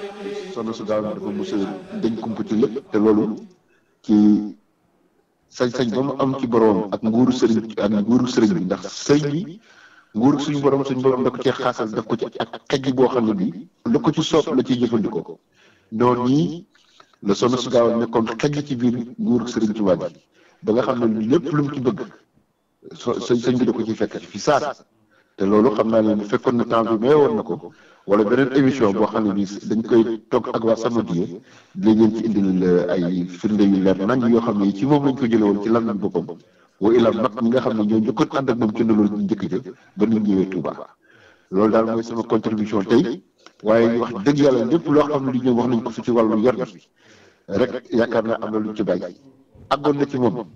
soxna su gaaw dafa mos a dañ kumpa ci lépp te loolu ci sañ-sañ ba mu am ci borom ak nguuru sëriñ ak nguuru sëriñ bi ndax sëriñ bi nguuru suñu borom suñu borom da ko cee xaasal daf ko ci ak xej boo xam ne bii lu ko ci soob la ciy jëfandikoo noonu nii la soxna su gaaw nekkoon xej ci biir nguuru sëriñ Tuubaa bi ba nga xam ne lépp lu mu ci bëgg so sëñ bi da ko ci fekk fi saas te loolu xam naa ne bu fekkoon na temps bi may woon na ko wala beneen émission boo xam ne bii dañ koy toog ak waa Samadiyya dinañ leen ci indil ay firnde yu leer nañ yoo xam ne ci moom lañ ko jëlee woon ci lan lañ boppam wa ilaa mag ñi nga xam ne ñoo njëkkoon ànd ak moom ci loolu njëkk ja ba ñu ñëwee Touba loolu daal mooy sama contribution tey waaye wax dëgg yàlla lépp loo xam ne li ñoom wax nañ ko fi ci wàllu yor bi rek yaakaar naa am na luñ ci bàyyi àggoon na ci moom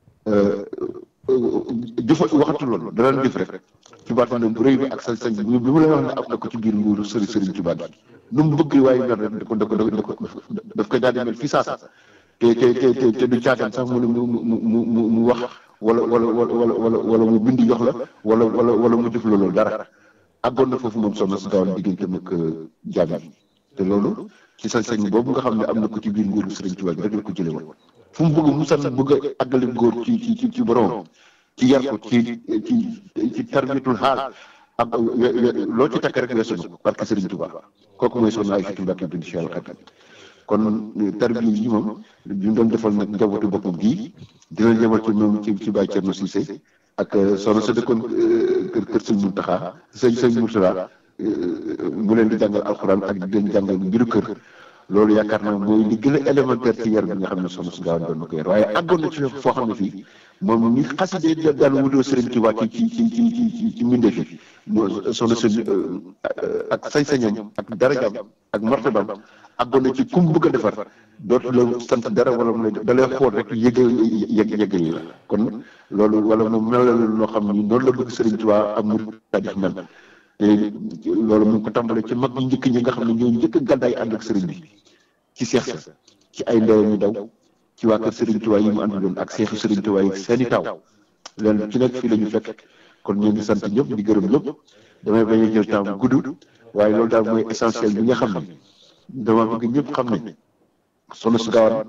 jëfa waxatu loolu danañ jëf rek ci baatinam bu rëy bi ak sañ-sañ bi bi mu lay wax ne am na ko ci biir nguuru sëriñ sëriñ Tuubaa bi nu mu bëgg waaye mel rek da ko da ko da ko daf koy daal di mel fi saasa te te te te du caataan sax mu ne mu mu mu mu wax wala wala wala wala wala mu bindi jox la wala wala wala mu jëf loolu dara àggoon na foofu moom soxna si dawal digganteem ak jaam yi te loolu ci sañ-sañ boobu nga xam ne am na ko ci biir nguuru sëriñ Tuubaa bi rek la ko jëlee woon fu mu bëgg mu san bëgg a àggale góor ci ci ci ci borom ci yar ko ci ci ci tarbiyatul xaal ak loo ci takk rek weesu na ko parce que Serigne Touba kooku mooy soxna ay fitu Mbàkke binti Cheikh Khadim kon tarbiya yi moom bi mu doon defal nag njabootu boppam gii dina ñëwal ci moom ci ci Baye Thierno Cissé ak soxna sa dëkkoon kër kër sëñ Muntaxa sëñ sëñ Murtala mu leen di jàngal alxuraan ak di leen jàngal mbiru kër loolu yaakaar naa mooy li gën a élémentaire ci yar bi nga xam ne soxna su gaaw doon na ko yar waaye àggoon na ci foo xam ne fii moom ni xaside daan wutoo Sëriñ Tuubaa ci ci ci ci ci ci mbindeef yi soxna su ak sañ-sañam ak darajaam ak martabam àggoon na ci kum bëgg a defar dootu la sant dara wala mu lay da lay xool rek yëgal yëg yëgal la kon loolu wala mu mel la loo xam ni noonu la bëgg Sëriñ Tuubaa ak mu tadif mel te loolu mu ngi ko tàmbalee ci mag ñi njëkk ñi nga xam ne ñoo njëkk a gàddaay ànd ak sëriñ bi ci seex sa ci ay ndeyam ñu daw ci waa kër Serigne Touba yi mu àndaloon ak seexu Serigne Touba yi seeni taw leen ci nekk fii la ñu fekk kon ñu ngi sant ñëpp di gërëm ñëpp damay bañ a jël temps bu gudd waaye loolu daal mooy essentiel bi nga xam ne dama bëgg ñëpp xam ne soxna su gaawaan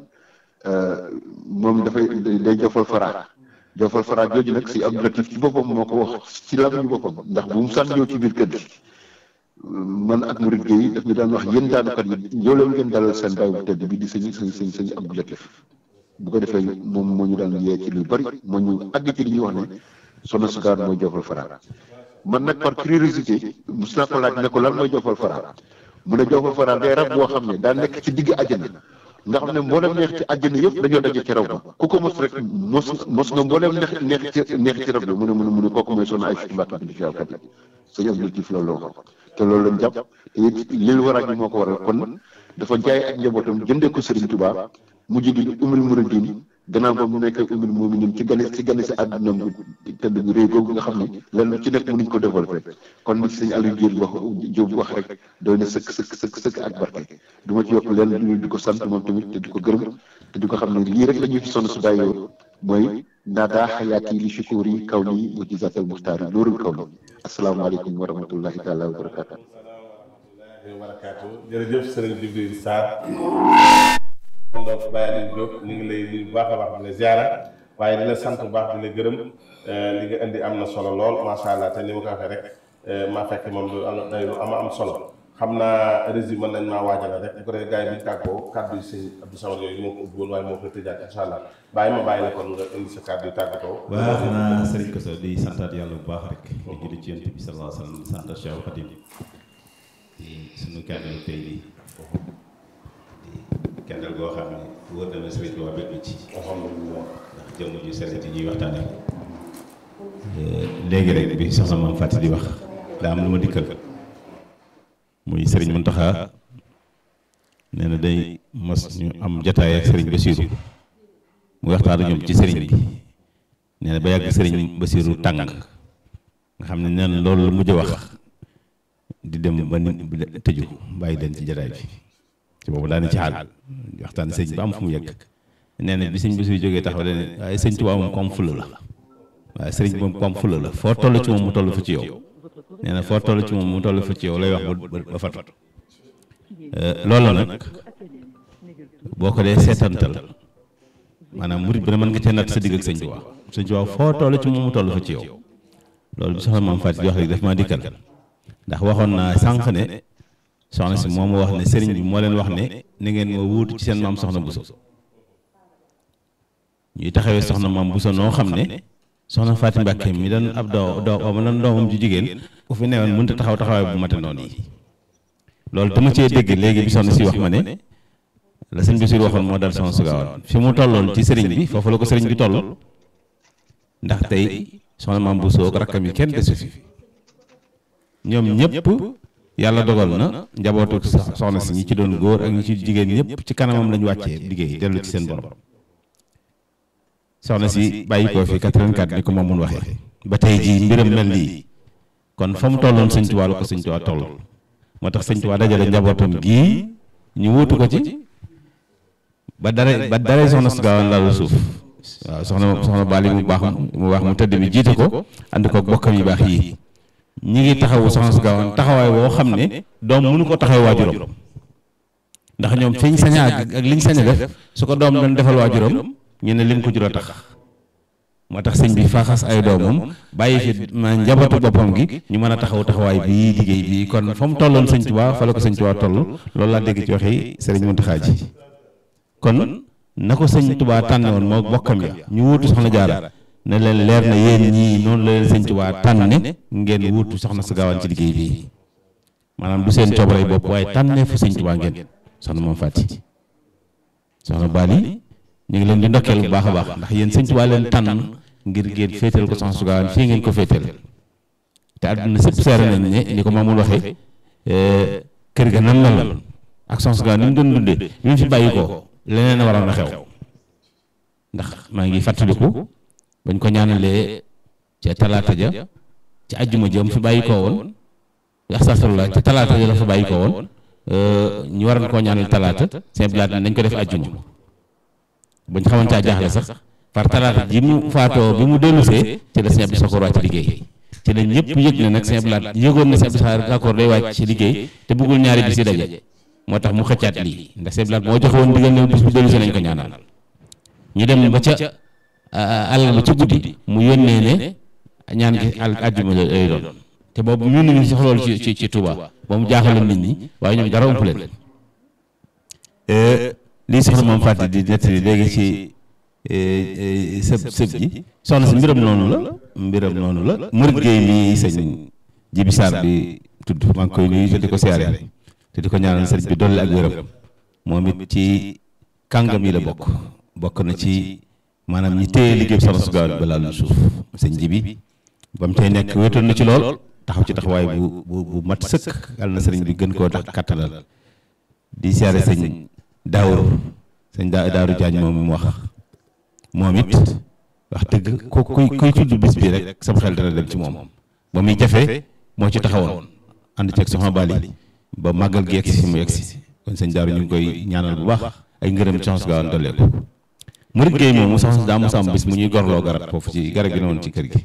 moom dafay day jofal fara jofal fara jooju nag si Abdou Latif ci boppam moo ko wax ci lam ñu boppam ndax bu mu sànn ñëw ci biir kër gi man ak Murid Gueye daf ñu daan wax yéen daanukat yi ñëw leen ngeen dalal seen baay bu tedd bi di sëñ sëñ sëñ sëñ Abdou Latif bu ko defee moom moo ñu daan yee ci lu bari moo ñu àgg ci li ñuy wax ne soxna su gaawaan mooy jofal fara man nag par curiosité mos naa ko laaj ne ko lan mooy jofal fara mu ne jofal fara day rab boo xam ne daa nekk ci digg àjjana nga xam ne mboolem neex ci àjjana yëpp dañoo daje ci raw ba ku ko mos rek mos mos nga mboolem neex neex ci neex ci rab bi mu ne mu ne mu ne kooku mooy soxna ay fiti mbàkk bi di fi kat sëñ Abdou Latif loolu la wax te loolu lañ jàpp te it lil waraaj bi moo ko waral kon dafa jaay ak njabootam jëndee ko Serigne Touba mujj gi umul muridin gannaaw ba mu nekk umul muminin ci gane ci gane si àdduna bu tëdd bu réy googu nga xam ne lenn ci nekk mënuñ ko développé kon ni sëñ Aliou Diop wax Diop wax rek doy na sëkk sëkk sëkk sëkk ak barke du ma ci yokk lenn lu di ko sant moom tamit te di ko gërëm te di ko xam ne lii rek la ñuy fi sonn su bàyyoo mooy naadaa xayaati li shukuri kaw nii wa jizaatal muxtaari loorul kaw nii asalaamaaleykum wa rahmatullahi taala wa barakaatu wa barakaatu jërëjëf sëriñ Jibril Sarr moom donc Baye Aliou Diop ñu ngi lay nuyu bu baax a baax di la ziara waaye di la sant bu baax di la gërëm li nga indi am na solo lool macha allah te ni ma ko waxee rek maa fekk moom lu am day lu ama am solo xam naa résumé nañ maa waajal rek bu ko defee gars yi bi tàggoo kàddu yi sëñ Abdou Samad yooyu moo ko ubbi woon waaye moo ko tëjaat incha allah bàyyi ma bàyyi la kon nga indi sa kàddu yi tàggatoo. waaw xanaa sëriñ Koso di santaat yàlla bu baax rek di julli ci yonent bi sallallahu alayhi wa sallam di santaat Cheikh Khadim di suñu kàddu tey nii di kendal goo xam ne wóor na ma sëriñ bi waa bég ci alhamdulilah ndax jëmm ju sellit yi ñuy waxtaane léegi rek bi soxna maam Faty di wax daa am lu ma dikkal muy sëriñ Mountakha nee na day mos ñu am jataay ak sëriñ Bassirou mu waxtaan ak ñoom ci sëriñ bi nee na ba yàgg sëriñ Bassirou tàng nga xam ne nee na loolu la mujj a wax di dem ba ni tëju bàyyi leen ci jataay bi ci boobu daane ci xaal waxtaan sëriñ ba am fu mu yegg nee na bi sëñ Bassirou jógee taxaw leen waaye sëñ Tuubaa moom comme fula la waaye sëriñ moom comme fula la foo toll ci moom mu toll fa ci yow nee na foo toll ci moom mu toll fa ci yow lay wax ba ba fatu loolu nag boo ko dee seetantal maanaam murit bi ne mën nga cee natt sa digg ak sëñ Tuubaa sëñ Tuubaa foo toll ci moom mu toll fa ci yow loolu bi soxna maam Faty di wax rek daf maa dikkal ndax waxoon naa sànq ne soxna si moom wax ne sëriñ bi moo leen wax ne ni ngeen ma wuutu ci seen maam soxna Bousso ñuy taxawee soxna maam Bousso noo xam ne soxna Faty Mbàkke mi doon ab doo doo ma doon doomam ju jigéen ku fi newoon mënut a taxaw taxawaay bu mate noonu yi loolu dama cee dégg léegi bi soxna si wax ma ne la sëñ bi waxoon moo dal soxna su gaawoon fi mu tolloon ci sëriñ bi foofu la ko sëriñ bi toll ndax tey soxna maam Bousso ak rakkam yi kenn desu fi ñoom ñëpp yàlla dogal na njabootu soxna si ñi ci doon góor ak ñi ci jigéen ñëpp ci kanamam lañu wàccee liggéey dellu ci seen borom soxna si bàyyi koo fi 84 ni ko moom mun waxee ba tey jii mbiram mel nii kon fa mu tolloon sëñ Tuubaa la ko sëñ Tuubaa toll moo tax sëñ Tuubaa dajale njabootam gii ñu wuutu ko ci ba dara ba dara soxna su gaawoon laalu suuf waaw soxna soxna Bali mu baax mu baax mu tëdd bi jiite ko ànd ko bokkam yu baax yii ñi ngi taxawu soxna su gaawoon taxawaay boo xam ne doom mënu ko taxaw waajuram ndax ñoom fiñ sañ a ak ak liñ sañ a def su ko doom doon defal waajuram ñu ne lim ko jur a tax moo tax sëñ bi faaxas ay doomam bàyyi fi ma njabootu boppam gi ñu mën a taxaw taxawaay bii liggéey bii kon fa mu tolloon sëñ Tuubaa fa la ko sëñ Tuubaa toll loolu laa dégg ci waxi sëriñ Muntaxaa ji kon na ko sëñ Tuubaa tànne woon moo bokkam ya ñu wuutu soxna jaara ne leen leer na yéen ñii noonu la leen sëñ Tuubaa tànne ngeen wuutu soxna su gaawaan ci liggéey bii maanaam du seen coobare bopp waaye tànnee fu sëñ Tuubaa ngeen soxna moom Faty soxna Bali ñu ngi leen di ndokkeel bu baax a baax ndax yéen sëñ Tuubaa leen tànn ngir ngeen féetal ko soxna su gaawaan fii ngeen ko féetal te àdduna sëpp seere nañ ne ni ko maamul waxee kër ga nan la lan ak soxna su gaawaan ni mu doon dundee bi mu fi bàyyi ko leneen a waroon a xew ndax maa ngi fàttaliku bañ ko ñaanalee ca talaata ja ci ajjuma ja mu fi bàyyi koo woon astaghfirullah ca talaata ja la fa bàyyi koo woon ñu waroon koo ñaanal talaata seen blaat nañ ko def ajjuma bañ xamante a jaaxle sax par talaata ji mu faatoo bi mu dellusee ci la sëñ Abdou Sakor wàcc liggéey ci la ñëpp yëg ne nag sëñ blaat yëgoon na sëñ Abdou Sakor day wàcc ci liggéey te bëggul ñaari bis yi daje moo tax mu xëccaat lii ndax sëñ blaat moo joxe woon digal ne bis bu dellusee nañ ko ñaanal ñu dem ba ca àll ba ci guddi mu yónnee ne ñaan gi àll àjjuma lay doon te boobu ñun ñu sax loolu ci ci ci Touba ba mu jaaxaloon nit ñi waaye ñoom dara ump leen lii soxna moom fàtte di nettali léegi ci sëb sëb ji soxna si mbiram noonu la mbiram noonu la murit géey mi sëñ jibi saar bi tudd maa ngi koy nuyu te di ko siyaare te di ko ñaanal sëriñ bi dolli ak wéram moom it ci kàngam yi la bokk bokk na ci maanaam ñi téye liggéey soxna su gaaw ba laal suuf sëñ jibi ba mu cay nekk wéetoon na ci lool taxaw ci taxawaay bu bu bu mat sëkk yàlla na sëriñ bi gën koo tax kattanal di siyaare sëñ daawur sëñ daa daaru jaañ moom mi mu wax moom it wax dëgg ku kuy kuy tudd bis bi rek sama xel dana dem ci moom ba muy jafe moo ci taxawoon ànd ceeg soxna Bali ba màggal gi yegsi si mu yegsi kon sëñ daaru ñu ngi koy ñaanal bu baax ay ngërëm soxna su gaaw dollee ko murit géey moom mu soxna daa mos am bis mu ñuy gorloo garab foofu ci garab gi noonu ci kër gi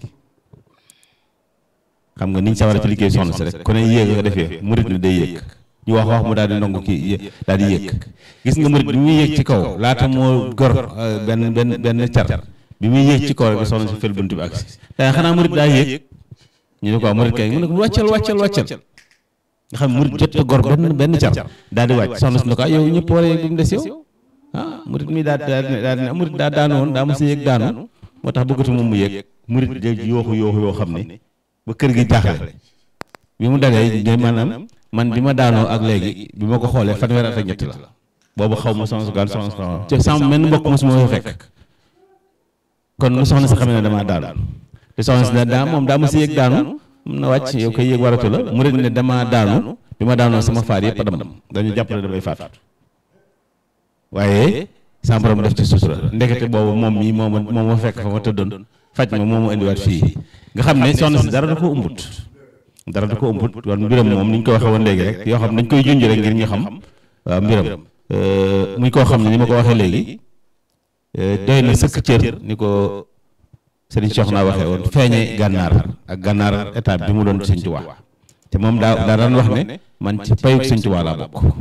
xam nga niñ sawara ci liggéey soxna si rek ku ne yéeg nga defee murit ni day yéeg ñu wax wax mu daal di ndongo kii daal di yéeg gis nga murit bi muy yéeg ci kaw laata moo gor benn benn benn car bi muy yéeg ci kaw rek soxna si fel bunt bi agsi daa xanaa murit daa yéeg ñu ne ko murit kay mu ne ko wàccal wàccal wàccal nga xam murit jot a gor benn benn car daal di wàcc soxna si ne ko yow ñëpp war a yéeg bi mu des yow ah murit mi daa daa daa daa murit daa daanu woon daa mos a yéeg daanu moo tax bëggatu moom mu yéeg murit jël yooxu yooxu yoo xam ne ba kër gi jaaxle bi mu dalee ne maanaam man bi ma daanoo ak léegi bi ma ko xoolee fanweer at ak ñett la boobu xaw ma soxna su gaan soxna su te sama menn mbokk mosuma fa fekk kon nu soxna si xamee ne damaa daanu te soxna si ne daa moom daa ma si yéeg daanu mun na wàcc yow koy yéeg waratu la murit ne damaa daanu bi ma daanoo sama faar yëpp a dam dañu jàpp ne damay faatu waaye sama borom def ci sutura ndekete boobu moom mii moo ma moo ma fekk fa ma tëddoon faj ma moo ma indiwaat fii nga xam ne soxna si dara da ko umbut dara da ko umbut kon mbiram moom ni ñu ko waxee woon léegi rek yoo xam dañ koy junj rek ngir ñu xam waaw mbiram muy koo xam ne ni ma ko waxee léegi doy na sëkk cër ni ko Serigne Cheikh naa waxee woon feeñe gànnaar ak gànnaar étape bi mu doon Sëñ Tuubaa te moom daa daa daan wax ne man ci payug Sëñ Tuubaa laa bokk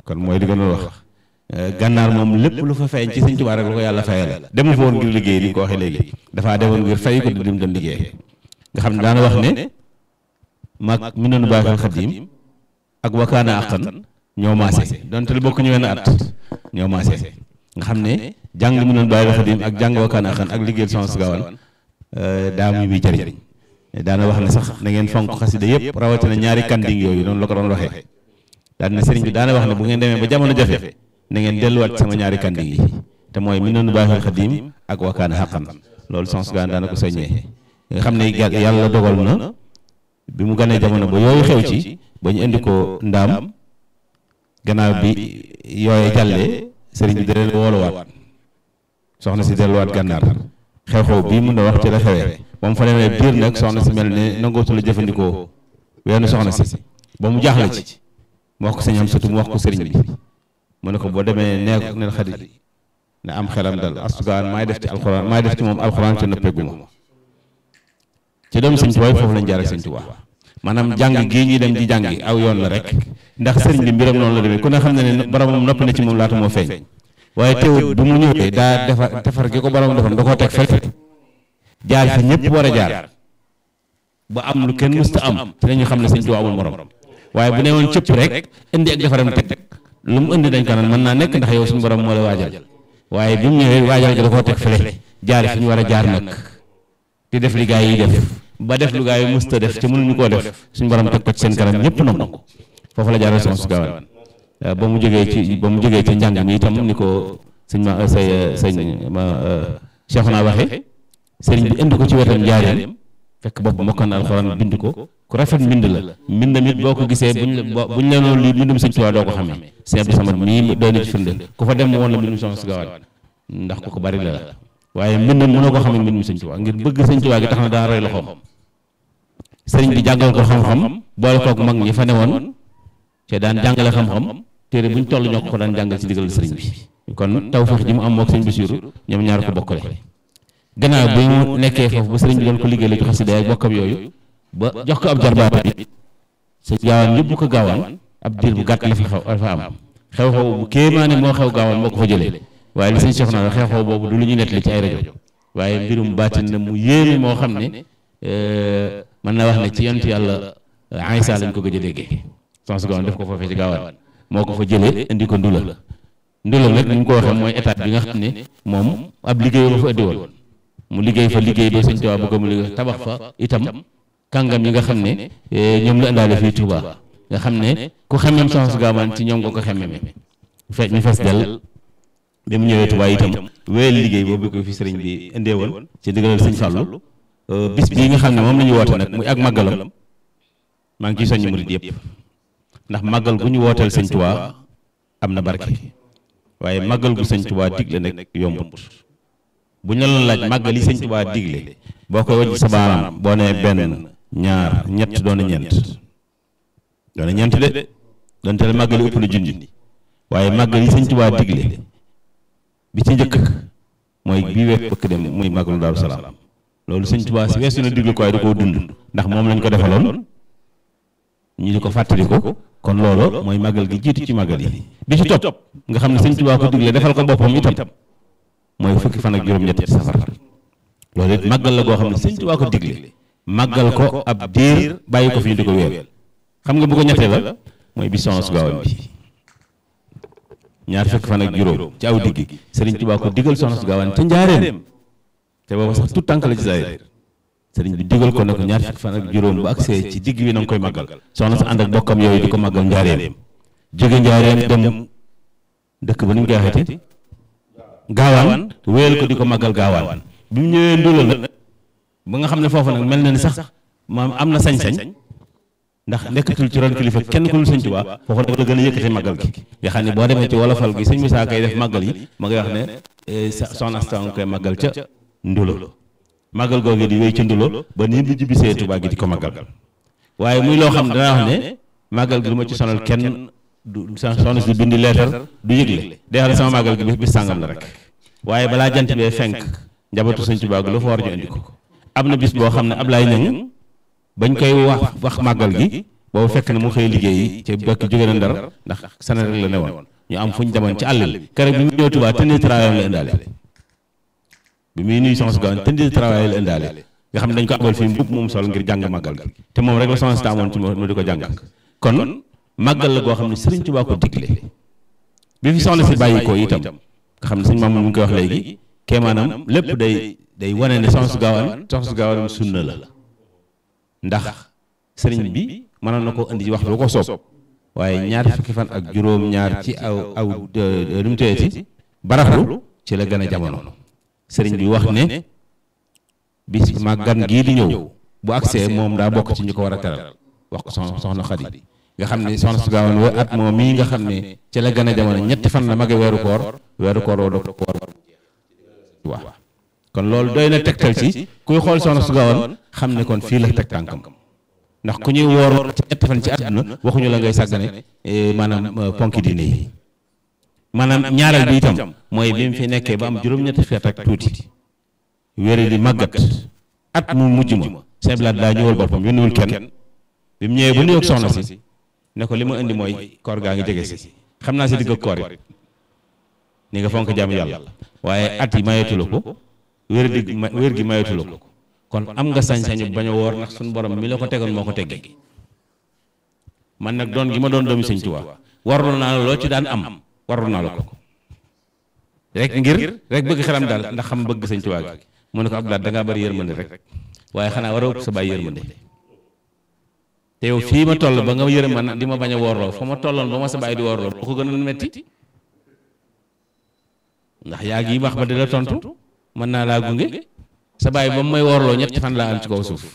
kon mooy li nga doon wax gànnaar moom lépp lu fa feeñ ci sëñ Tuubaa rek lu ko yàlla fayal demu fa woon ngir liggéey li nga ko waxee léegi dafaa demoon ngir fay ko di dim doon liggéey nga xam ne daana wax ne mag mi noonu baaxal xadim ak wakaana aqan ñoo maase donte lu bokk ñu wenn at ñoo maase nga xam ne jàng mi noonu baaxal xadim ak jàng wakaana aqan ak liggéeyal Soxna Su Gaawaan daa muy bi jëriñ daana wax ne sax na ngeen fonk xasida yëpp rawatina ñaari kanding yooyu noonu la ko doon waxee daan na sëriñ bi daana wax ne bu ngeen demee ba jamono jafe na ngeen delluwaat sama ñaari kanding yi te mooy mi noonu baaxal xadim ak wakaana aqan loolu Soxna Su Gaawaan daana ko soññee nga xam ne yàlla dogal na bi mu ganee jamono ba yooyu xew ci ba ñu indi ko ndaam gannaaw bi yooye jàllee sëriñ bi da leen wooluwaat soxna si delluwaat gànnaar xew-xew bii mun na wax ci la xewee ba mu fa demee biir nag soxna si mel ne nangootu la jëfandikoo weenu soxna si ba mu jaaxle ci mu wax ko sëñ am surtout mu wax ko sëriñ bi mu ne ko boo demee nee neen xarit ne am xelam dal astugaan maay def ci alxuraan maay def ci moom alxuraan te nëppeeguma ci doomu sëñ Tuubaa foofu lañ jaar ak sëñ Tuubaa maanaam jàng gii ñuy dem di jàngi aw yoon la rek ndax sëriñ bi mbiram noonu la demee ku ne xam ne ne boromam noppi na ci moom laata moo feeñ waaye teewul bu mu ñëwee daa defar defar gi ko boromam defoon da koo teg fekk jaar fi ñëpp war a jaar ba am lu kenn mësta am te dañu xam ne sëñ Tuubaa amul morom waaye bu ne woon cëpp rek indi ak defaram teg lu mu indi dañ ko naan mën naa nekk ndax yow suñu borom moo la waajal waaye bi mu ñëwee waajal gi da koo teg fële jaar fi ñu war a jaar nag di def li gaa yi def ba def lu gaa yi mësta def te mënuñu koo def suñu borom teg ko ci seen kanam ñëpp nangu foofu la jaaral Soxna Su Gaawaan ba mu jógee ci ba mu jógee ci njàng mi itam ni ko sëñ ma say sëñ ma Cheikh naa waxe sëriñ bi indi ko ci wetam njaareem fekk bopp mokkan na alxuraan bind ko ku rafet mbind la mbind mit boo ko gisee buñ la buñ la noonu lii mbindum sëñ Tuubaa doo ko xamee sëñ Abdou Samad mii doy na ci firnde ku fa dem woon la mbindum Soxna Su Gaawaan ndax ku ko bari la la waaye mbind mënoo ko xamee mbindum sëñ Tuubaa ngir bëgg sëñ Tuubaa gi tax na daa roy loxoom sëriñ bi jàngal ko xam-xam boole kook mag ñi fa newoon te daan jàngale xam-xam téere buñ toll ñoo ko daan jàngal ci digal sëriñ bi kon tawfeex ji mu am mook sëñ Basiiru ñoom ñaar ko bokkale gannaaw bi mu nekkee foofu ba sëriñ bi doon ko liggéey la ci xasida ak bokkam yooyu ba jox ko ab jarbaat bi sëñ gaawaan yóbbu ko gaawaan ab diir bu gàtt la fa xew la fa am xew-xew bu kéemaane moo xew gaawaan moo ko fa jëlee waaye li sëñ Cheikh naa xew-xew boobu du lu ñu nettali ci ay rajo waaye mbirum baatin na mu yéeme moo xam ne mën na wax ne ci yonent yàlla Aysa lañ ko gëj a déggee Soxna Su Gaawaan def ko foofee ci gaawaan moo ko fa jëlee indi ko ndula ndula nag ni ñu ko waxee mooy état bi nga xam ne moom ab liggéey ba fa indi woon mu liggéey fa liggéey ba sëñ Tuubaa bëgg mu liggéey tabax fa itam kàngam yi nga xam ne ñoom la indaale fii Tuubaa nga xam ne ku xemmeem Soxna Su Gaawaan ci ñoom nga ko xemmeme fe ñu fees dell bi mu ñëwee Tuubaa itam wéyal liggéey boobu ko fi sëriñ bi indee woon ci ndigalal sëñ Fàllu bis bii nga xam ne moom la ñu woote nag muy ak màggalam maa ngi ciy soññ murid yëpp ndax màggal gu ñu wooteel sëñ Tuubaa am na barke waaye màggal gu sëñ Tuubaa digle nag yombut bu ñu la doon laaj màggal yi sëñ Tuubaa digle boo koy wàññi sa baaraam boo nee benn ñaar ñett doon na ñeent doon na ñeent de donte la màggal yi ëpp na junni waaye màggal yi sëñ Tuubaa digle bi ci njëkk mooy bii week bëkk dem muy màggalu Daaru Salaam loolu sëñ Tuubaa si weesu na digle ko waaye da koo dund ndax moom lañ ko defaloon ñu di ko fàttali ko kon loolu mooy màggal gi jiitu ci màggal yi bi ci topp nga xam ne sëñ Tuubaa ko digle defal ko boppam itam mooy fukki fan ak juróom-ñett ci safar loolu it màggal la goo xam ne sëñ Tuubaa ko digle màggal ko ab diir bàyyi ko fi ñu di ko weer xam nga bu ko ñettee la mooy bi Soxna Su Gaawaan bi ñaar fukki fan ak juróom ci aw digg sëriñ Tuubaa ko digal Soxna Su Gaawaan ca njaareem te booba sax tout tànk la ci zaahir sëriñ bi digal ko ne ko ñaar fukki fan ak juróom bu agsee ci digg bi na nga koy màggal soxna sa ànd ak bokkam yooyu di ko màggal njaareem jóge njaareem dem dëkk ba ni ñu koy waxeeti gaawaan wéyal ko di ko màggal gaawaan bi mu ñëwee ndóola nag ba nga xam ne foofu nag mel na ni sax maam am na sañ-sañ ndax nekkatul ci ron kilifa kenn ku dul sëñ Tuubaa foofu nag la gën a yëkkate màggal gi nga xam ne boo demee ci wolofal gi sëñ Musaa kay def màggal yi ma ngay wax ne soxna Asta nga koy màggal ca ndulo màggal googu di wéy ci ndulo ba nii bu jibbisee Tuubaa gi di ko màggal waaye muy loo xam ne dana wax ne màggal gi du ma ci sonal kenn du soxna si bindi leetar du yëgle day wax ne sama màggal gi bis sàngam la rek waaye balaa jant bee fenk njabootu sëñ Tuubaa gi lu fa war ñu indi ko am na bis boo xam ne Ablaye Ñaŋ bañ koy wax wax màggal gi boobu fekk na mu xëy liggéey ci bekk jóge na ndar ndax sana rek la ne woon ñu am fu ñu demoon ci àll bi keroog bi mu ñëw Tuubaa tenue de travail la indaale bi muy nuyu soxna si gaaw tenue de travail la indaale nga xam ne dañ ko abal fii mbubb moom sol ngir jàng màggal gi te moom rek la soxna si amoon ci mu di ko jàng kon màggal la goo xam ne Sëriñ Tuubaa ko digle bi fi soxna si bàyyi ko itam nga xam ne sëñ maam mu ngi koy wax léegi kee maanaam lépp day day wane ne soxna su gaawaan soxna su gaawaan sunna la ndax sëriñ bi mënoon na ko indi ci waxtu bu ko soob waaye ñaar fukki fan ak juróom ñaar ci aw aw lu mu tëyeeti baraxlu ci la gën a jamono sëriñ bi wax ne bis ma gan gii di ñëw bu agsee moom daa bokk ci ñu ko war a teral wax ko soxna soxna Xadi nga xam ne soxna su gaawaan wa at moom mii nga xam ne ci la gën a jamono ñetti fan la mage weeru koor weeru koor woo dog koor waaw kon loolu doy na tegtal ci kuy xool soxna su gaawaan xam ne kon fii la teg tànkam ndax ku ñuy woor ci ñetti fan ci àdduna waxuñu la ngay sàggane maanaam ponki diine yi maanaam ñaareel bi itam mooy bi mu fi nekkee ba am juróom-ñetti feet ak tuuti wéri di màggat at mu mujj ma Sëñ Blaat daa ñëwal boppam yónniwul kenn bi mu ñëwee ba nuyoog soxna si ne ko li ma indi mooy koor gaa ngi jege si xam naa si digg koor it ni nga fonk jaamu yàlla waaye at yi mayetu la ko wér di wér gi mayetu la ko kon am nga sañ-sañu bañ a woor ndax suñu borom mi la ko tegoon moo ko teggi man nag doon gi ma doon doomi Sëñ Tuubaa warul naa la loo ci daan am warul naa la ko rek ngir rek bëgg xelam daal ndax xam bëgg Sëñ Tuubaa gi mu ne ko Abdoulaye da ngaa bëri yërmande rek waaye xanaa war a ëpp sa bàyyi yërmande te yow fii ma toll ba nga yërëm man di ma bañ a woorloo fa ma tolloon ba ma sa bàyyi di woorloo boo ko gën a metti ndax yaa ngi wax ba di la tontu mën naa laa gunge sa bàyyi ba mu may woorloo ñetti fan laa am ci kaw suuf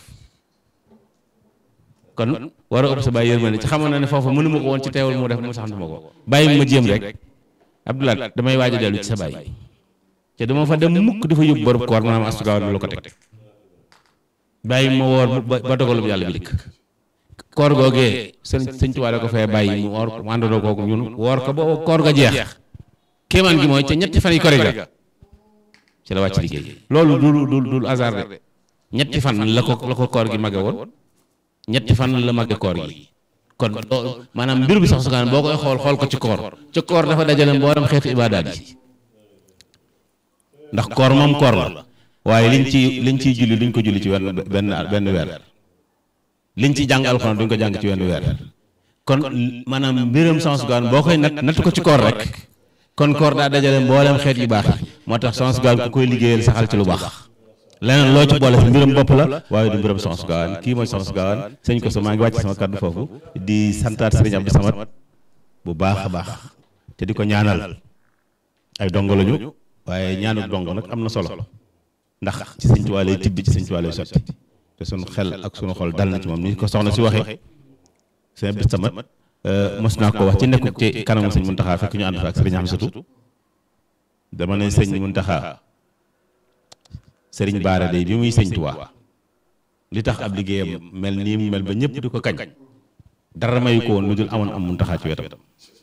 kon war a ëpp sa bàyyi yërmande ci xamoon na ne foofu mënu ma ko woon ci teewul mu def mu sax ma ko bàyyi ma jéem rek Abdoulaye damay waaj a dellu ci sa bàyyi te dama fa dem mukk dafa yóbbu borub koor maanaam astugaaw lu ko teg bàyyi ma woor ba dogalub yàlla bi dikk koor googee sëñ sëñ Tuubaa da ko fee bàyyi mu woor mu àndandoo kooku ñun woor ko ba koor ga jeex kéemaan gi mooy ca ñetti fan yi kori ga ci la wàcc liggéey loolu dul dul dul hasard de ñetti fan la ko la ko koor gi mage woon ñetti fan la mage koor gi kon loolu maanaam mbir bi sax su boo koy xool xool ko ci koor ci koor dafa dajale mboolem xeetu ibaadaat yi ndax koor moom koor la waaye liñ ci liñ ciy julli duñ ko julli ci wenn benn benn weer liñ ci jàng alxuraan duñ ko jàng ci wenn weer kon maanaam mbiram sans gaan boo koy nat natt ko ci koor rek kon koor daa dajale mboolem xeet yu baax yi moo tax sans gaan ku koy liggéeyal saxal ci lu baax leneen loo ci boole si mbiram bopp la waaye du mbiram sans gaan kii mooy sans gaan sëñ ko sa maa ngi wàcc sama kàddu foofu di santaat sëriñ Abdou Samad bu baax a baax te di ko ñaanal ay dongo lañu waaye ñaanu dongo nag am na solo ndax ci sëñ Tuubaa lay tibbi ci sëñ Tuubaa lay sotti te sunu xel ak sunu xol dal na ci moom ni ko soxna si waxee sëñ Abdou Samad mos naa ko wax ci nekku ci kanamu sëñ Muntaxa fekk ñu ànd fa ak sëriñ Amsatu dama ne sëñ Muntaxa sëriñ Baara day bi muy sëñ Tuubaa li tax ab liggéeyam mel nii mu mel ba ñëpp di ko kañ dara mayu ko woon lu dul amoon am Muntaxa ci wetam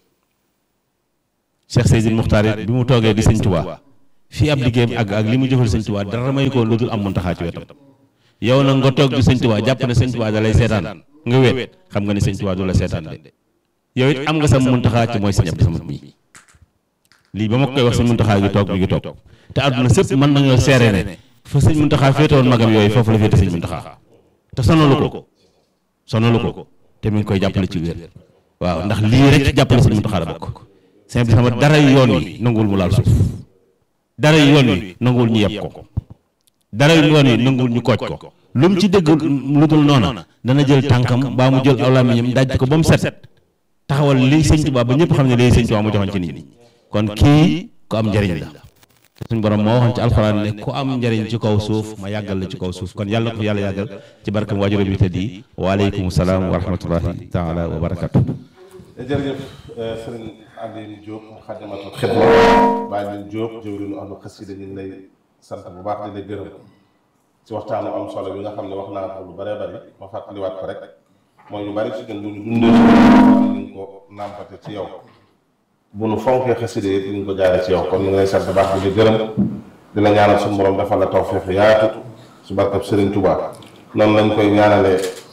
Cheikh Seydil Muxtaar bi mu toogee di sëñ Tuubaa fii ab liggéeyam ak ak li mu jëfal sëñ Tuubaa dara mayu ko woon lu dul am Muntaxa ci wetam yow nag nga toog di sëñ Tuubaa jàpp ne sëñ Tuubaa da lay seetaan nga weet xam nga ne sëñ Tuubaa du la seetaan de yow it am nga sa Muntaxa ci mooy sëñ Abdou Samad mii lii ba ma koy wax sëñ Muntaxa gi toog mi ngi toog te àdduna sëpp mën nañoo seere ne fa sëñ Muntaxa féetewoon magam yooyu foofu la féete sëñ Muntaxa te sonalu ko sonalu ko te mi ngi koy jàppale ci wér waaw ndax lii rek ci jàppale sëñ Muntaxa la bokk sëñ Abdou Samad dara yoon wi nanguwul mu laal suuf dara yoon wi nanguwul ñu yeb ko dara yoon wi nanguwul ñu kooj ko lu mu ci dégg lu dul noona dana jël tànkam baa mu jël aw làmmiñam daj ko ba mu set taxawal lii sëñ Tuubaa ba ñëpp xam ne lii sëñ Tuubaa mu joxoon ci nit ñi kon kii ku am njariñ la te suñ borom moo waxoon ci alxuraan ne ku am njariñ ci kaw suuf ma yàggal la ci kaw suuf kon yàlla na ko fi yàlla yàggal ci barkam waajuram bi tëdd yi waaleykum salaam wa rahmatullahi taala wa barakatu jërëjëf sëriñ Aliou Diop Xadimatul Xidma bàyyi leen Diop jëwriñu ahlu xasida ñu ngi lay sant bu baax di lay gërëm ci waxtaanu am solo bi nga xam ne wax naa ko lu bëree bëri ma fàttaliwaat ko rek mooy ñu bëri ci ñun bu ñu dundee ci ñu ko nàmpate ci yow bu nu fonkee xasida yi ñu ko jaaree ci yow kon ñu ngi lay sant bu baax di la gërëm di la ñaanal suñu borom defal la tawfeex yaatu su barkab Sëriñ Tuubaa noonu lañ koy ñaanalee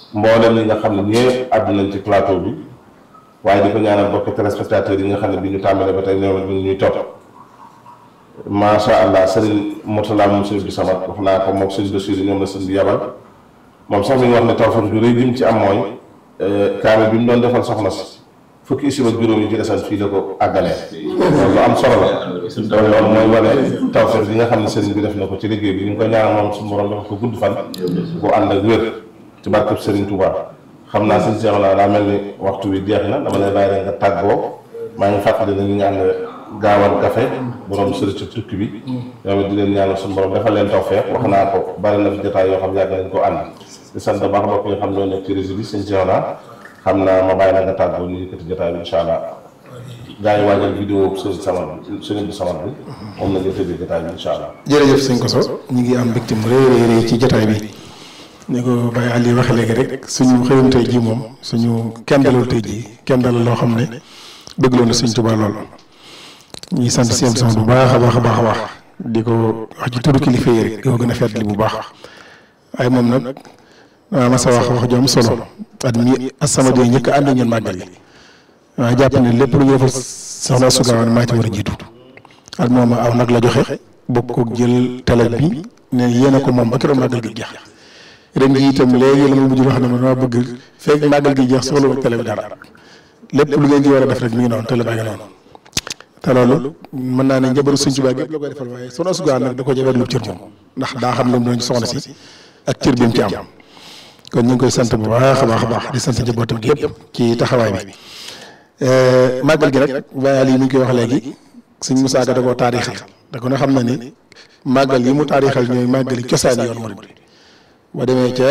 mboolem ñi nga xam ne ñëpp àddu nañ ci plateau bi waaye di ko ñaanal bokk téléspectateurs yi nga xam ne bi ñu tàmbalee ba tey ñoom ñu ñuy topp macha allah sëriñ Mourtala moom sëriñ bi samat wax naa ko moom sëriñ Basiru ñoom la sëriñ bi yabal moom sax mi ngi wax ne tawfeex ju rëy bi mu ci am mooy kaame bi mu doon defal soxna si fukki isib ak juróom yi ci desal fii la ko àggalee loolu lu am solo la loolu mooy wane tawfeex bi nga xam ne sëriñ bi def na ko ci liggéey bi ñu ngi koy ñaanal moom suñu borom dafa ko gudd fan bu ànd ak wér ci barkeb sëriñ Touba xam naa sëñ Cheikh la daa mel ni waxtu wi jeex na dama lay bàyyi rek nga tàggoo maa ngi fàttali ne ñu ngi ànd gaawal café borom sëriñ ci tukki bi yow it di leen ñaanal suñu borom defal leen tawfeex wax naa ko bari na fi jotaay yoo xam yàgg nañ ko ànd di sant baax mbokk yi xam ñoo nekk ci réseau bi sëñ Cheikh la xam naa ma bàyyi la nga tàggoo ñu yëkkati jotaay bi incha allah gaa yi waajal vidéo sëriñ Samar bi sëriñ bi Samar bi moom la ñu tëjee jotaay bi incha allah jërëjëf sëñ Koso ñu ngi am mbégte mu rëy rëy ci jotaay bi ni ko Baye Aliou waxee léegi rek suñu xëyum tey jii moom suñu kenn dalal tey jii kenn dalal loo xam ne bëgg loon na Sëñ Tuubaa lool ñuy sant seen son bu baax a baax a baax a baax di ko wax ci turu kilifa yi rek di ko gën a fàttali bu baax waaye moom nag waaw ma sa wax wax ju am solo at mi As-Samadiyya njëkk ànd ñun màggal gi waaye jàpp ne lépp lu ñu defal soxna Astou Gawane maa ci war a jiitu at moom aw nag la joxe bokk ko jël télé bi ne yéen a ko moom ba keroog màggal gi jeex ren jii itam léegi la ma mujj wax ne ma dama bëgg fekk màggal gi jeex soxla wut télé bi dara lépp lu ngeen ci war a def rek mi ngi noonu télé baa ngi noonu te loolu mën naa ne njabaru Sëñ Tuubaa gépp la koy defal waaye Soxna Astou Gawane nag da ko jawet lu cër moom ndax daa xam lu mu doon soxna si ak cër bi mu ci am kon ñu ngi koy sant bu baax a baax a baax di sant njabootam gi yëpp ci taxawaay bi màggal gi nag Baye Aliou mi ngi koy wax léegi Sëñ Musaa Ka da koo taarixal da ko ne xam na ni màggal yi mu taarixal ñooy màggali cosaan yoon murid bi boo demee ca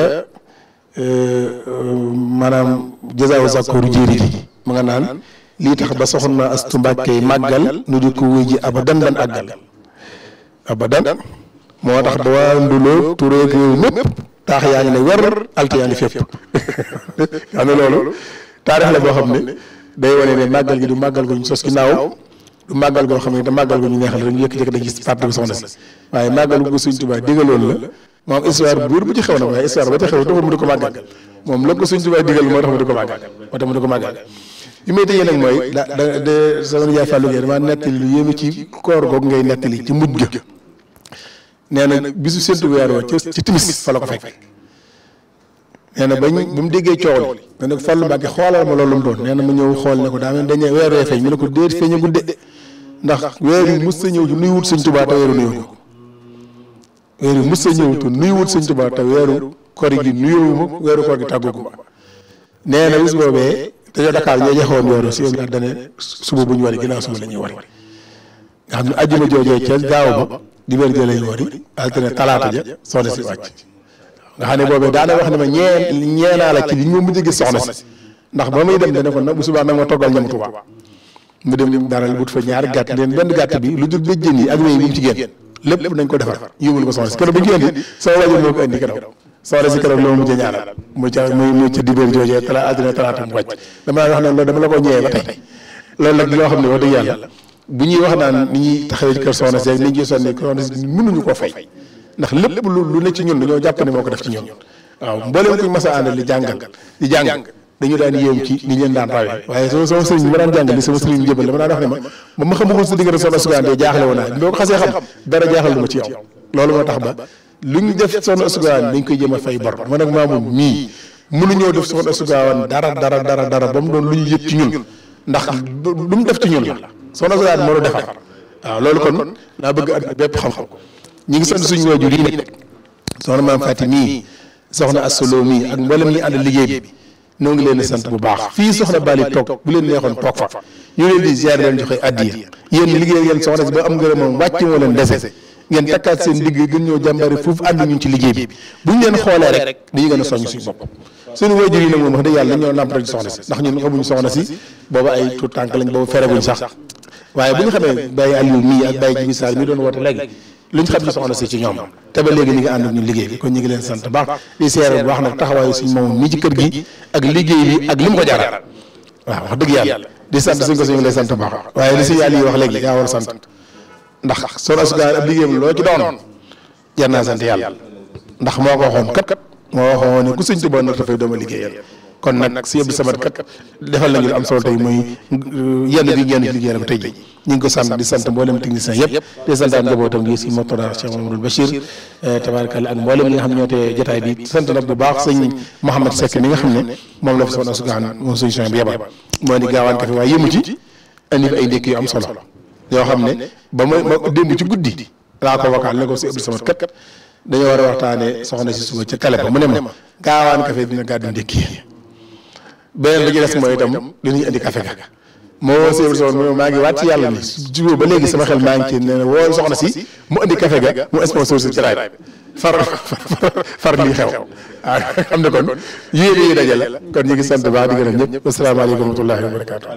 maanaam jazaawu zakooru jéeri ji mu nga naan lii tax ba soxna Astu Mbàkke màggal nu di ko wuy ji abadan ban àggal abadan moo tax ba waa nduloo tureeg réew mépp taax yaa ngi ne wer alte yaa ngi fépp xam ne loolu taarix la boo xam ne day wane ne màggal gi du màggal gu ñu sos ginnaaw du màggal goo xam ne da màggal gu ñu neexal rek ñu yëkk-yëkk dañ gis parti bu soxna si waaye màggal gu Sëñ Tuubaa digaloon la moom histoire buur bu ci xew na waaye histoire ba ci xew taxul mu di ko màggal moom la ko Sëñ Tuubaa digal moo tax mu di ko màggal moo tax mu di ko màggal li may tëjee nag mooy da da de sama nijaay Fallou Gueye damaa nettali lu yéeme ci koor googu ngay nettali ci mujj ga nee na bisu séntu weer wa ci timis fa la ko fekk nee na bañ ba mu déggee coow li ne ko Fallou Mbacke xoolal ma loolu mu doon nee na ma ñëw xool ne ko daa mel dañee weer wee feeñ mu ne ko déet feeñagul de ndax weer yi mës sa ñëw ci nuy wut Sëñ Tuubaa te weeru nuyoo weeru mës sa ñëw te nuy wut Sëñ Tuubaa te weeru koor gi nuyoo ma weeru koor gi tàggoogu ma nee na bis boobee dañoo Dakar ñoo joxewoon weeru si yow dane suba bu ñu wari ginnaaw suba la ñuy wari nga xam ne ajjuma joojee ca gaaw ba di wér jële ñu wari altine talaata ja soxna si wàcc nga xam ne boobee daana wax ne ma ñee ñeenaa la ci li ñu mujj gis soxna si ndax ba muy dem dane ko nag bu subaa nag ma toggal ñam Tuubaa mu dem daral wut fa ñaari gàtt leen benn gàtt bi lu dul béjjén yi ak wéy bi mu ci génn lépp nañ ko defar yóbbul ko soxna si keroog ba ñu indi sama wajur moo ko indi keroog soxna si keroog loolu mujj ñaanal mu ca muy mu ca dibéer joojee tala altine talaata mu wàcc dama wax ne loolu dama la ko ñëwee ba tey loolu nag loo xam ne wax dëgg yàlla bu ñuy wax naan ni ñuy taxawee ci kër soxna si ak ni ñuy sonni soxna si mënuñu koo fay ndax lépp lu lu ne ci ñun dañoo jàpp ne moo ko def ci ñun waaw mbooleem kuñ mas a àndal di jàngal di jàng dañu daan yéem ci ni leen daan rawee waaye sama sama sëriñ bi ma daan jàngal li sama sëriñ jëbal dama daan wax ne ma ba ma xamagul sa diggante soxna Astou Gawane jaaxle woon naa boo ko xasee xam dara jaaxal lu ma ci yow loolu moo tax ba lu ñu def soxna Astou Gawane dañ koy jéem a fay bor man nag maamu mii mënuñoo def soxna Astou Gawane dara dara dara dara ba mu doon lu ñu yëg ci ñun ndax lu mu def ci ñun la soxna Astou Gawane moo la defar waaw loolu kon naa bëgg at bépp xam-xam ñi ngi sant suñu waajur yi nag soxna maam Faati mii soxna Astou Lo mii ak mboolem ñi ànd liggéey bi noo ngi leen di sant bu baax fii soxna Bali toog bu leen neexoon toog fa ñu leen di ziar leen joxe addiya yéen liggéey ngeen soxna si ba am ngërëm moom wàcc moo leen dese ngeen takkaat seen digg gën ñoo jàmbari foofu ànd ñun ci liggéey bi bu ñu leen xoolee rek dañuy gën a soññ suñu bopp suñu waajur yi nag moom wax dëgg yàlla dañoo nàmp rek soxna si ndax ñun xamuñu soxna si booba ay tout tànk lañ booba fereguñ sax waaye bu ñu xamee Baye Aliou mii ak Baye Jibi Sall mi doon woote léegi lu ñu xam ci soxna si ci ñoom te ba léegi ñu ngi ànd ak ñun liggéey bi kon ñu ngi leen sant baax di seere bu baax nag taxawaayu suñ moom mii ci kër gi ak liggéey bi ak li mu ko jaral waaw wax dëgg yàlla di sant suñ ko suñu lay sant baax waaye li si yàlla yi wax léegi yaa war a sant ndax soxna Astou Gawane ab liggéeyam loo ci doon jar naa sant yàlla ndax moo ko waxoon kat moo waxoon ne ku sëñ Tuubaa nag dafay dooma liggéeyal kon nag si Abdou Samad kat defal nañu lu am solo tey muy yenn gi yenn ci liggéeyal ko tey ji ñu ngi ko sant di sant mboolem technicien yëpp di santaan njabootam gi si Mourtada Cheikh Mamadou Bachir tabaarkalla ak mboolem ñi nga xam ñoo tee jotaay bi sant nag bu baax sëñ Mouhamed Seck mi nga xam ne moom la fi soxna Sugaan moom sëñ Cheikh bi yebal moo di gaawaan kafe waaye yëmu ci indi fi ay ndékk yu am solo yoo xam ne ba ma ma démb ci guddi laa ko wakaal ne ko si Abdou Samad kat dañoo war a waxtaanee soxna si suba ca kale ba mu ne ma gaawaan kafe dina gàddu ndékki beneen bi ci des mooy itam dinañ indi kafe ga moo si Abdou Samad mu ne maa ngi waat ci yàlla ni jubóo ba léegi sama xel maa ngi ci nee na woo soxna si mu indi kafe ga mu sponsor si jaraay bi far far lii xew ah xam ne kon yéene yi dajale kon ñu ngi sant baax di gërëm ñëpp asalaamaaleykum wa rahmatullahi wa barakaatu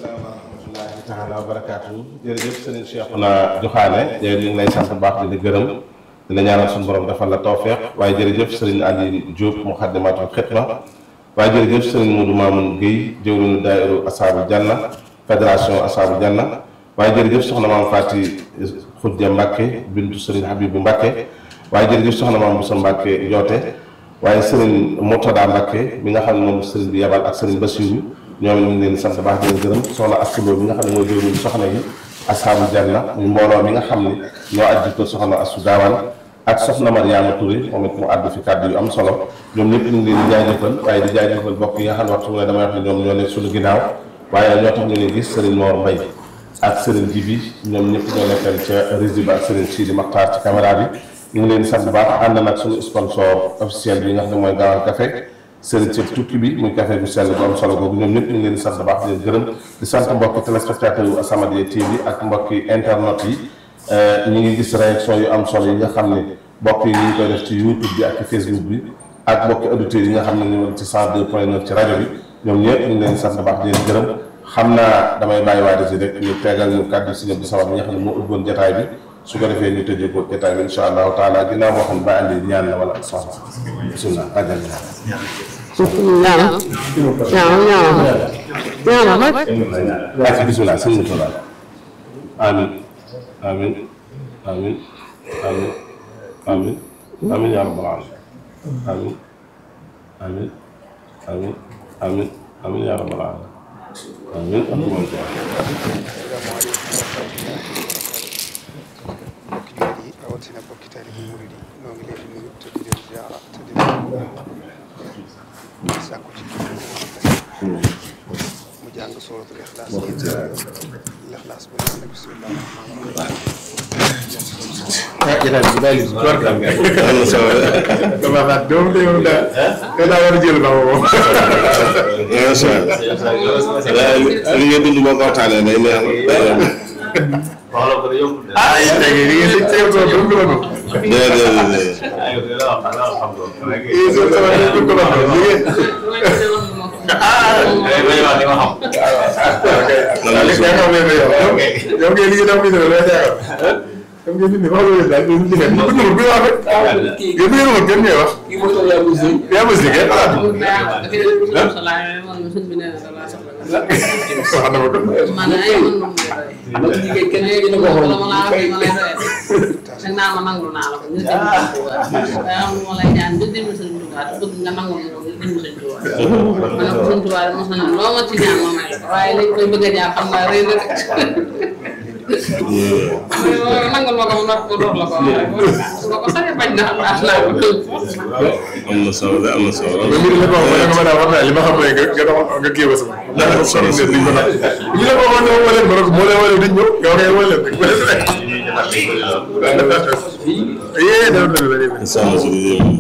taala wa barakaatu jërëjëf sëriñ Cheikhouna Joxaane yow ñu ngi lay sant bu baax di la gërëm di la ñaanal suñu borom defal la tawfeex waaye jërëjëf sëriñ Ali Diop Muxaddamatul Xidma waaye jërëjëf sëriñ Modou Mamoun Guèye jëwriñu daayiru Asaabu Janna fédération Asaabu Janna waaye jërëjëf soxna maam Fati Xujja Mbàkke bintu sëriñ Habibu Mbàkke waaye jërëjëf soxna maam Boussa Mbàkke Joote waaye sëriñ Murtada Mbàkke mi nga xam ne moom sëriñ bi yabal ak sëriñ Basiru ñoom ñu ngi leen di sant baax di leen gërëm soxna Assuloo bi nga xam ne mooy jëwriñu soxna yi Asaabu Janna ñu mbooloo mi nga xam ne ñoo ajji ko soxna Assu Gaawaan ak soxna Mariama Touré moom it mu àddu fi kàddu yu am solo ñoom ñëpp ñu ngi leen di jaajëfal waaye di jaajëfal bokk yi nga xam ne waxtu mu ne damay wax ne ñoom ñoo nekk suñu ginnaaw waaye ñoo tax ñu leen gis Serigne Mor Mbaye ak Serigne Jibi ñoom ñëpp ñoo nekkal ca régie ba ak Serigne Sidi Makhtar ci caméra bi ñu ngi leen di sant bu baax ànd nag suñu sponsor officiel bi nga xam ne mooy Gaawaan Café Serigne ci tukki bi muy café bu sell bu am solo boobu ñoom ñëpp ñu ngi leen di sant bu baax di leen gërëm di sant mbokki téléspectateur yu As-Samadiyya TV ak mbokki internet yi ñu ngi gis réaction yu am solo yi nga xam ne mbokk yi ñu ngi koy def ci YouTube bi ak ci Facebook bi ak mbokki auditeurs yi nga xam ne ñu ngi ci 102 point 9 ci rajo bi ñoom ñëpp ñu ngi leen sant baax di leen gërëm xam naa damay bàyyi waa si rek ñu tegal ñu kàddu si ñëpp di sabab bi nga xam ne moo ubboon jotaay bi su ko defee ñu tëjee ko jotaay bi incha allahu taala ginnaaw boo xam ne ba andi ñaan la wala soxla bisimilah àggal ñaan ñaanal ñaanal ñaanal rek ak bisimilah sëñ mu tola amin amin amin amin amin amin ya rabbal alamin amin amin amin amin amin ya rabbal alamin amin mbokki jullit yi rawatina mbokki taalibe murid yi noo ngi leen di nuyu te di leen ziara te di leen sàkku ci mu jàng suratul ixlaas lixlaas ba ne bismillah ah jotaay bi bàyyi li war ka dama xaat doom de yow daa da daa war a jël ba moom incha allah li ngeen dund boo ko waxtaanee day neex day neex ah yéen da ngeen di ngeen di teew doom ko doon déedéet yéen soo sama doom ko doon li ngeen yow yow ngeen liggéey dafa bindoo lay teewal yow ngeen bindoo wax loolu daal ngeen liggéey bu ñu bu wax rek yéen ngeen wax kenn ngay wax yaa ma si kenn ah wax na ma ko naa ma nangu naa la ko ñu dem waaye am lu ma lay ñaan nga dimbali sëñ Tuubaa te bëgg nga nangu ñu dimbali sëñ Tuubaa ma ne ko sëñ Tuubaa mos nañu loo ma ci ñaan ma may la ko waaye léegi koy bëgg a ñaan xam naa rëy na de nangul ma ko mu nopp ko door la ko su ma ko sañee bañ na baax naa ko am na solo de am na solo mais mbir mi la ko wax ma ne ko ma li ma xam ne nga nga dox nga kii ba sama. ndax dafa solo ne duñ ko nag. ñu la ko waxoon ne ma leen ma ne ko moo leen wane duñ ñëw nga waxee wane leen rek ma leen rek. yee dafa dëgg la léegi. sama si di yéen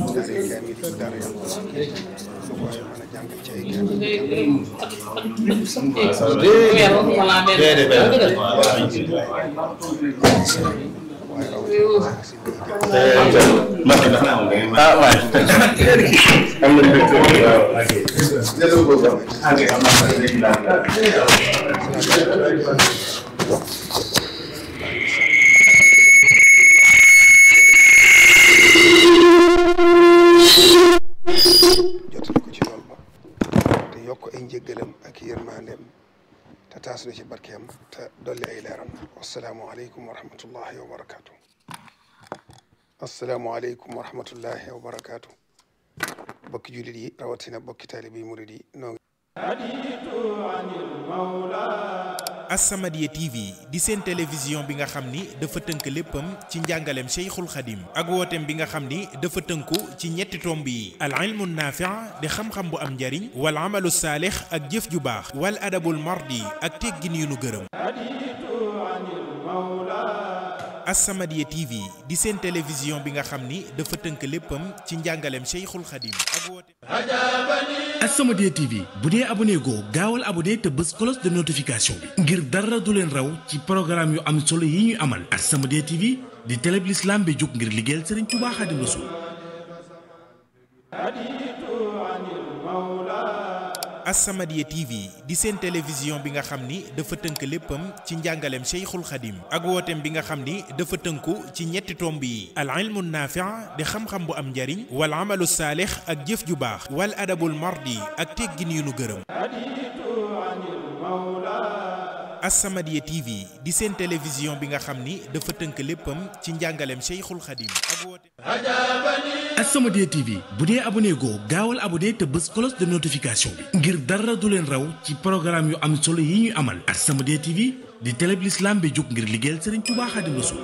ah waay am na mbégte waaw jotali ko ci lool ba te yokk ay njëggalam ak yërmandeem te taas na ci barkeem te dolli ay leeram wasalaamualeykum wa rahmatullahi wa barakaatu. asalaamualeykum wa rahmatullahi wa barakaatu. bokki jullit yi rawatina bokki taalibe yi murid yi noo As-Samadiyya TV di seen télévision bi nga xam ni dafa tënk léppam ci njàngaleem Cheikhul Khadim ak wooteem bi nga xam ni dafa tënku ci ñetti tomb yi al ilmu naafi' di xam-xam bu am njariñ wal amalu saalix ak jëf ju baax wal adabul mardi ak teggin yu nu gërëm As-Samadiyya TV di seen télévision bi nga xam ni dafa tënk léppam ci njàngaleem Cheikhul Khadim ak wooteem As-Samadiyya TV bu dee abonné goo gaawal abonné te bës cloche de notification bi ngir dara du leen raw ci programme yu am solo yi ñu amal As-Samadiyya TV di télé bi l'islam bi jóg ngir liggéeyal Serigne Touba Khadim Rassoul As-Samadiyya TV di seen télévision bi nga xam ni dafa tënk léppam ci njàngaleem Cheikhul Khadim ak wooteem bi nga xam ni dafa tënku ci ñetti tomb yi al ilmu naafi' di xam-xam bu am njariñ wal amalu saalix ak jëf ju baax wal adabul mardi ak teggin yu nu gërëm As-Samadiyya TV di seen télévision bi nga xam ni dafa tënk léppam ci njàngaleem Cheikhul Khadim ak wooteem As-Samadiyya TV bu dee abonné goo gaawal abonné te bës cloche de notification bi ngir dara du leen raw ci programme yu am solo yi ñu amal As-Samadiyya TV di télé bi l'islam bi jóg ngir liggéeyal Serigne Touba Khadim Rassoul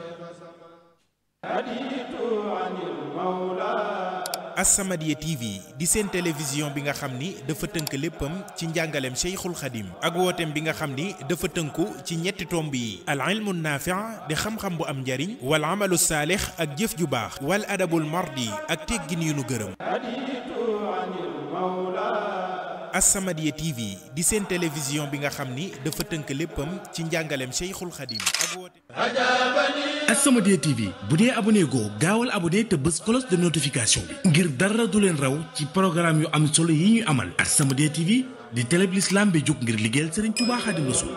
As-Samadiyya TV di seen télévision bi nga xam ni dafa tënk léppam ci njàngaleem Cheikhul Khadim ak wooteem bi nga xam ni dafa tënku ci ñetti tomb yi al ilmu naafi' di xam-xam bu am njariñ wal amalu saalix ak jëf ju baax wal adabul mardi ak teggin yu nu gërëm As-Samadiyya TV di seen télévision bi nga xam ni dafa tënk léppam ci njàngaleem Cheikhul Khadim ak wooteem As-Samadiyya TV bu dee abonné goo gaawal abonné te bës cloche de notification bi ngir dara du leen raw ci programme yu am solo yi ñu amal As-Samadiyya TV di télé bi l'islam bi jóg ngir liggéeyal Serigne Touba Khadim Rassoul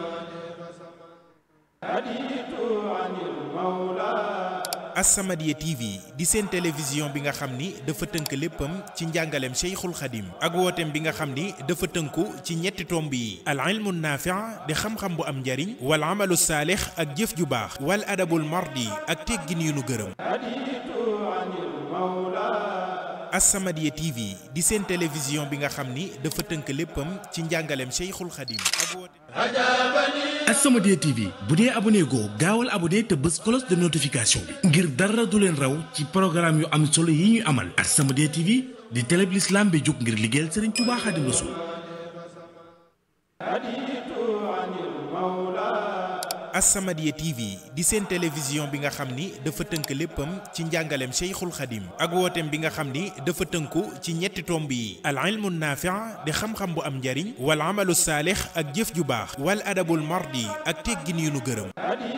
As-Samadiyya TV di seen télévision bi nga xam ni dafa tënk léppam ci njàngaleem Cheikhul Khadim ak wooteem bi nga xam ni dafa tënku ci ñetti tomb yi al ilmu naafi' di xam-xam bu am njariñ wal amalu saalix ak jëf ju baax wal adabul mardi ak teggin yu nu gërëm As-Samadiyya TV di seen télévision bi nga xam ni dafa tënk léppam ci njàngaleem Cheikhul Khadim ak wooteem As-Samadiyya TV bu dee abonné goo gaawal abonné te bës cloche de notification bi ngir dara du leen raw ci programme yu am solo yi ñu amal As-Samadiyya TV di télé bi l'islam bi jóg ngir liggéeyal Serigne Touba Khadim Rassoul As-Samadiyya TV di seen télévision bi nga xam ni dafa tënk léppam ci njàngaleem Cheikhul Khadim ak wooteem bi nga xam ni dafa tënku ci ñetti tomb yi al ilmu naafi' di xam-xam bu am njariñ wal amalu saalix ak jëf ju baax wal adabul mardi ak teggin yu nu gërëm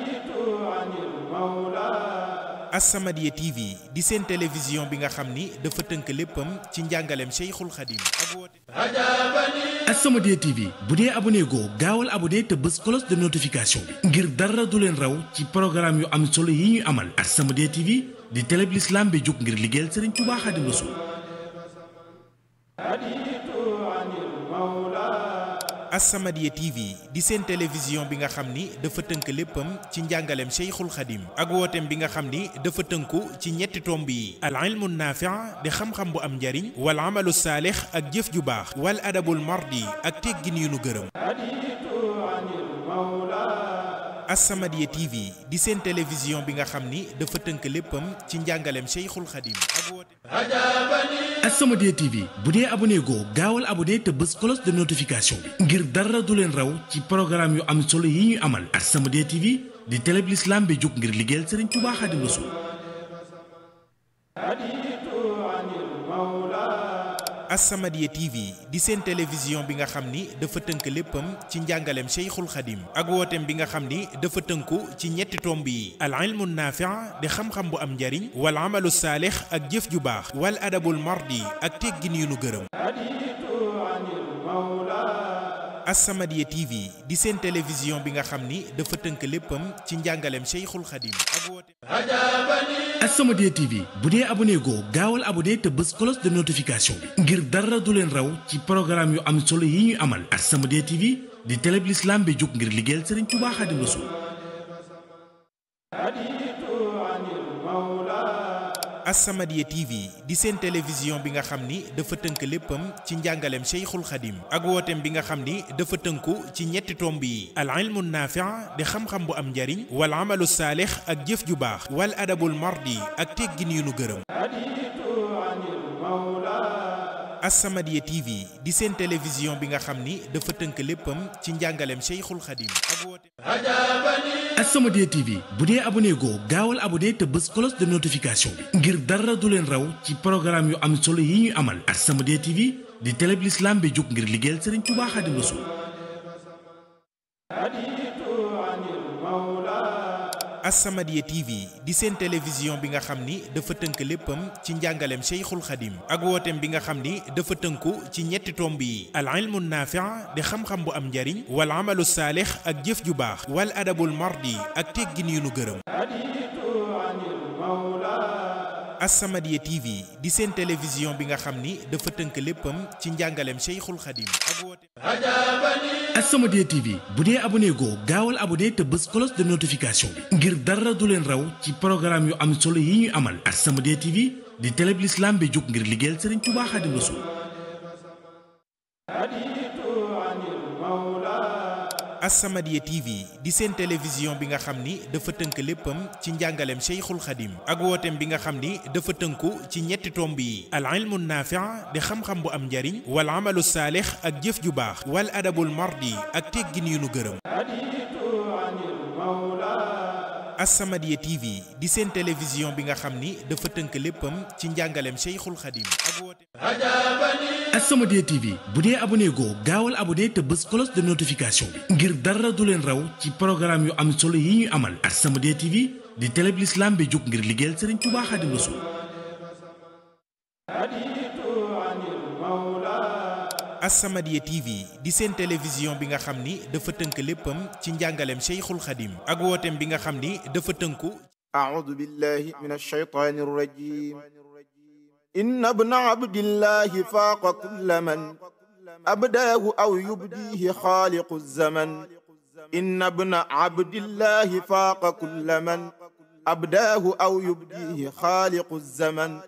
As-Samadiyya TV di seen télévision bi nga xam ni dafa tënk léppam ci njàngaleem Cheikhul Khadim ak wooteem As-Samadiyya TV bu dee abonné goo gaawal abonné te bës cloche de notification bi ngir dara du leen raw ci programme yu am solo yi ñu amal As-Samadiyya TV di télé bi l'islam bi jóg ngir liggéeyal Serigne Touba Khadim Rassoul As-Samadiyya TV di seen télévision bi nga xam ni dafa tënk léppam ci njàngaleem Cheikhul Khadim ak wooteem bi nga xam ni dafa tënku ci ñetti tomb yi al ilmu naafi' di xam-xam bu am njariñ wal amalu saalix ak jëf ju baax wal adabul mardi ak teggin yu nu gërëm As-Samadiyya TV di seen télévision bi nga xam ni dafa tënk léppam ci njàngaleem Cheikhul Khadim ak wooteem As-Samadiyya TV bu dee abonné goo gaawal abonné te bës cloche de notification bi ngir dara du leen raw ci programme yu am solo yi ñu amal As-Samadiyya TV di télé bi l'islam bi jóg ngir liggéeyal Serigne Touba Khadim Rassoul As-Samadiyya TV di seen télévision bi nga xam ni dafa tënk léppam ci njàngaleem Cheikhul Khadim ak wooteem bi nga xam ni dafa tënku ci ñetti tomb yi al ilmu naafi' di xam-xam bu am njariñ wal amalu saalix ak jëf ju baax wal adabul mardi ak teggin yu nu gërëm As-Samadiyya TV di seen télévision bi nga xam ni dafa tënk léppam ci njàngaleem Cheikhul Khadim ak wooteem As-Samadiyya TV bu dee abonné goo gaawal abonné te bës cloche de notification bi ngir dara du leen raw ci programme yu am solo yi ñu amal As-Samadiyya TV di télé bi l'islam bi jóg ngir liggéeyal Serigne Touba Khadim Rassoul As-Samadiyya TV di seen télévision bi nga xam ni dafa tënk léppam ci njàngaleem Cheikhul Khadim ak wooteem bi nga xam ni dafa tënku ci ñetti tomb yi al ilmu naafi' di xam-xam bu am njariñ wal amalu saalix ak jëf ju baax wal adabul mardi ak teggin yu nu gërëm As-Samadiyya TV di seen télévision bi nga xam ni dafa tënk léppam ci njàngaleem Cheikhul Khadim ak wooteem As-Samadiyya TV bu dee abonné goo gaawal abonné te bës cloche de notification bi ngir dara du leen raw ci programme yu am solo yi ñuy amal As-Samadiyya TV di télé bi l'islam bi jóg ngir liggéeyal Serigne Touba Khadim Rassoul As-Samadiyya TV di seen télévision bi nga xam ni dafa tënk léppam ci njàngaleem Cheikhul Khadim ak wooteem bi nga xam ni dafa tënku ci ñetti tomb yi al ilmu naafi' di xam-xam bu am njariñ wal amalu saalix ak jëf ju baax wal adabul mardi ak teggin yu nu gërëm As-Samadiyya TV di seen télévision bi nga xam ni dafa tënk léppam ci njàngaleem Cheikhul Khadim ak wooteem As-Samadiyya TV bu dee abonné goo gaawal abonné te bës cloche de notification bi ngir dara du leen raw ci programme yu am solo yi ñuy amal As-Samadiyya TV di télé bi l'islam bi jóg ngir liggéeyal Serigne Touba Khadim Rassoul As-Samadiyya TV di seen télévision bi nga xam ni dafa tënk léppam ci njàngaleem Cheikhul Khadim ak wooteem bi nga xam ni dafa tënku ci ñetti tomb yi al ilmu naafi' di xam-xam bu am njariñ wal amalu saalix ak jëf ju baax wal adabul mardi ak teggin yu nu gërëm As-Samadiyya TV di seen télévision bi nga xam ni dafa tënk léppam ci njàngaleem Cheikhul Khadim ak wooteem As-Samadiyya TV bu dee abonné goo gaawal abonné te bës cloche de notification bi ngir dara du leen raw ci programme yu am solo yi ñuy amal As-Samadiyya TV di télé bi l'islam bi jóg ngir liggéeyal Serigne Touba Khadim Rassoul As-Samadiyya TV di seen télévision bi nga xam ni dafa tënk léppam ci njàngaleem Cheikhul Khadim ak wooteem bi nga xam ni dafa tënku أعوذ بالله من الشيطان الرجيم إن ابن عبد الله فاق كل من أبداه أو يبديه خالق الزمن إن ابن عبد الله فاق كل من أبداه أو يبديه خالق الزمن